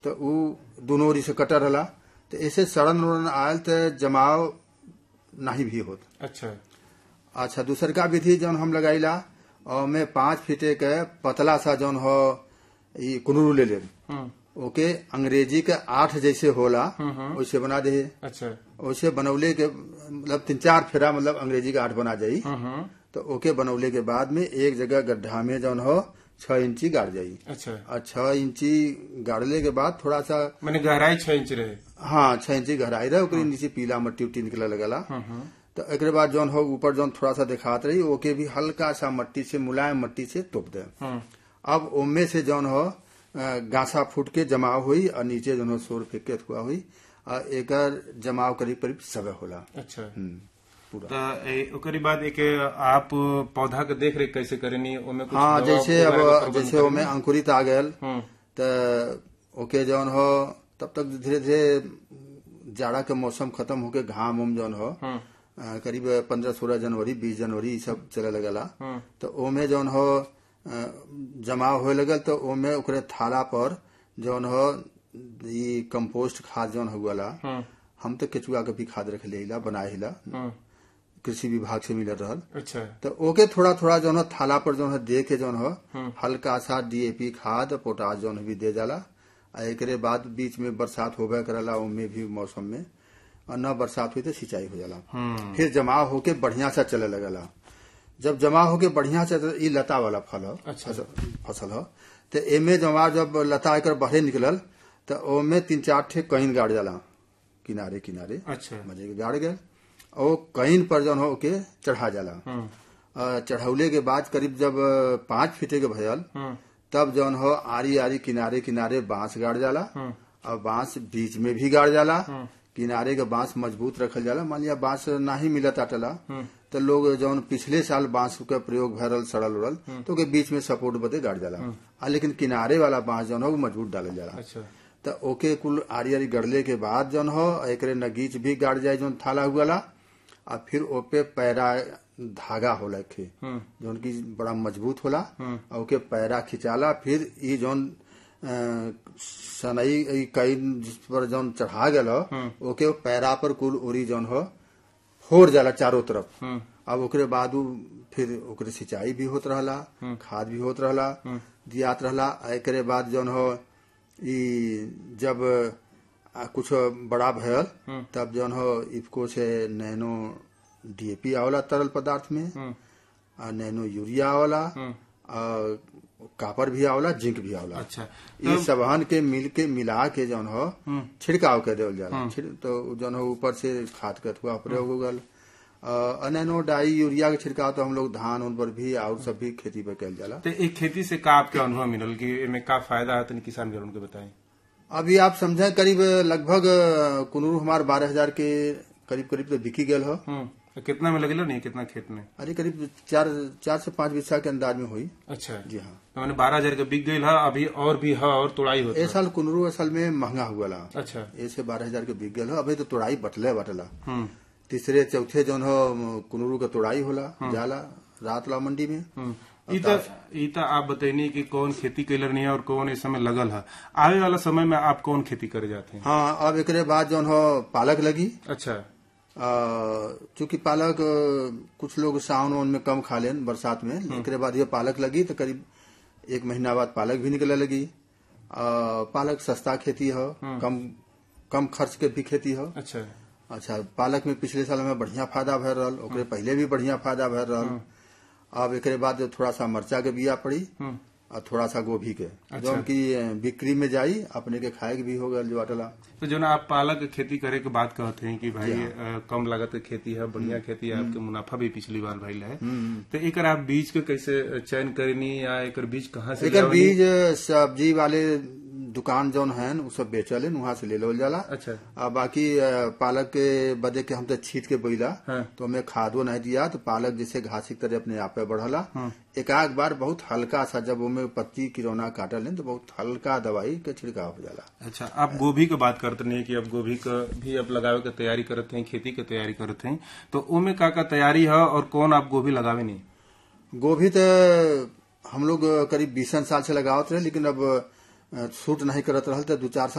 तो उ दोनों ओरी से कटर रहला तो ऐसे सड़न उड़न आयल तो जमाव नहीं भी होत अच्छा अच्छा दूसर का विधि जौन हम लगाईला और में पांच फीटे के पतला सा जौन हो ई कुनरू ले ले हम्म ओके अंग्रेजी के आठ जैसे होला वैसे बना दे अच्छा वैसे बनौले के मतलब तीन चार फेरा मतलब अंग्रेजी का आठ बना जाई हम्म तो ओके बनौले के बाद में एक जगह गड्ढा में जौन हो छह इंची गाड़ जाई अच्छा और छह इंची गाड़ले के बाद थोड़ा सा मैंने गहराई छह इंच रहे हाँ छह इंची गहराई रहे ओकरे नीचे पीला मट्टी उट्टी निकले लगला तो एक बाद जौन हो ऊपर जौन थोड़ा सा दिखात रही ओके भी हल्का सा मट्टी से मुलायम मट्टी से तोप दे हम्म अब ओमे से जौन हो अ, गासा फूट के जमाव हुई और नीचे जौन हो सोर फेंक के हुआ हुई और एकर जमाव करीब करीब सबे होला अच्छा हम्म, पूरा तो ए- ओकरी बाद एक आप पौधा के देख रेख कैसे करेनी ओमे कुछ हाँ दवा जैसे वगैरह का अब प्रबंध जैसे ओमे अंकुरित आ गयल हम्म तो ओके जौन हो तब तक धीरे धीरे जाड़ा के मौसम खत्म होके घाम उम जौन हो हम्म अ, करीब पंद्रह सोलह जनवरी बीस जनवरी ई सब चले लगला हम्म तो ओमे जौन हो अ, जमाव होए लगल तो ओमे ओकरे थाला पर जौन हो ई कंपोस्ट खाद जौन हुआला हम्म हम तो केचुआ के भी खाद रख लेला बनाए हिला हम्म कृषि विभाग से मिलत रहल अच्छा तो ओके थोड़ा थोड़ा जौन हो थाला पर जौन हो दे के जौन हो हल्का सा डीएपी खाद पोटास जौन भी दे जाला आ एकरे बाद बीच में बरसात होबे करला ओमे भी मौसम में और न बरसात हुई तो सिंचाई हो जाला हम्म फिर जमा होके बढ़िया से चले लगला जब जमा होके बढ़िया से ई लता वाला फल हो अच्छा। फसल- फसल हो तो एमे जमा जब लता एकर बढ़े निकलल तो ओमे तीन चार ठे कहीं गाड़ जाला किनारे किनारे अच्छा मजे के गाड़ गए और कहीं पर जौन हो के चढ़ा जाला हम्म अ, चढ़ौले के बाद करीब जब पांच फीटे के भयल हम्म तब जौन हो आरी आरी किनारे किनारे बांस गाड़ जाला हम्म और बांस बीच में भी गाड़ जाला किनारे के बांस मजबूत रखल जाला मान लिया बांस नाही मिलत आटला तो लोग जौन पिछले साल बांस के प्रयोग भरल सड़ल उड़ल तो के बीच में सपोर्ट बदे गाड़ जाला आ लेकिन किनारे वाला बांस जौन हो वो मजबूत डालल जाला अच्छा तो ओके कुल आरी आरी गड़ले के बाद जौन हो एकरे नगीच भी गाड़ जाए जौन थाला हुआला आ फिर ओपे पैरा धागा होला खे हम्म जौन की बड़ा मजबूत होला और ओके पैरा खिंचाला फिर ई जौन अ, सनई ई कई जिस पर जौन चढ़ा गल हो ओके वो पैरा पर कुल उरी जौन हो फोड़ जाला चारों तरफ हम्म अब ओकरे बाद उ फिर ओकरे सिंचाई भी होत रहला खाद भी होत रहला दियात रहला आ एकरे बाद जौन हो ई जब आ, कुछ बड़ा भयल तब जौन हो इफको से नैनो डीएपी आवला तरल पदार्थ में हम्म आ नैनो यूरिया आवला आ कापर भी आवला जिंक भी आवला अच्छा ये सबहन के मिल के मिला के जौन हो छिड़काव कर देवल जाला छिड़- तो जौन हो ऊपर से खाद के अथवा प्रयोग हो गल अ, नैनो डाई यूरिया के छिड़काव तो हम लोग धान उन पर भी और सब भी खेती पे कल जाला तो एक खेती से का आपके अनुभव मिलल कि एमे का फायदा है तनी किसान भाई के बताएं अभी आप समझे करीब लगभग अ, कुनूर हमार बारह हजार के करीब करीब तो बिकी गल हो हम्म तो कितना में लगेला नहीं कितना खेत में अरे करीब चार चार से पांच बिस्सा के अंदाज में हुई अच्छा जी हाँ तो मैंने बारह हजार के बिक गई है अभी और भी है और तोड़ाई होता ए है साल कुनरू असल में महंगा हुआ ला अच्छा ऐसे बारह हजार के बिक गल हो अभी तो तोड़ाई बटले बटला हम्म तीसरे चौथे जौन हो कुनरू का तोड़ाई होला जाला रात ला मंडी में हम्म। ई त ई त आप बताइनी कि कौन खेती कैलर नहीं है और कौन इस समय लगल है आवे वाला समय में आप कौन खेती करे जाते हैं हाँ अब एकरे बाद जौन हो पालक लगी अच्छा आ, चूंकि पालक अ, कुछ लोग सावन वावन में कम खा लेन बरसात में एकरे बाद ये पालक लगी तो करीब एक महीना बाद पालक भी निकले लगी आ, पालक सस्ता खेती हो कम कम खर्च के भी खेती हो अच्छा अच्छा पालक में पिछले साल में बढ़िया फायदा भर रहल ओकरे पहले भी बढ़िया फायदा भर रहल अब एकरे बाद थोड़ा सा मरचा के बिया पड़ी हम्म और थोड़ा सा गोभी के जौन की अ, बिक्री में जाई अपने के खाए के भी हो गल जो अटला तो जो ना आप पालक के खेती करे के बात कहते हैं कि भाई अ, कम लागत के खेती है बढ़िया खेती है आपके मुनाफा भी पिछली बार भइल है तो एकर आप बीज के कैसे चयन करनी या एकर बीज कहाँ से एकर लियावनी? बीज सब्जी वाले दुकान जौन है उ सब बेचल वहां से ले लो जाला अच्छा आ बाकी अ, पालक के बदे के हम तो छीट के बोइला हाँ। तो हमें खादो नहीं दिया तो पालक जैसे घास की तरह अपने आप पे बढ़ला एक आध बार बहुत हल्का सा जब उमें पत्ती किरौना काटल है तो बहुत हल्का दवाई के छिड़काव हो जाला अच्छा आप गोभी के बात करते नहीं कि अब गोभी का भी अब लगावे के तैयारी करते हैं खेती के तैयारी करते हैं तो ओमे का का तैयारी है और कौन आप गोभी लगावे नहीं गोभी तो हम लोग करीब बीसन साल से लगावत रहे लेकिन अब अ, सूट नहीं करत रहल तो दू चार साल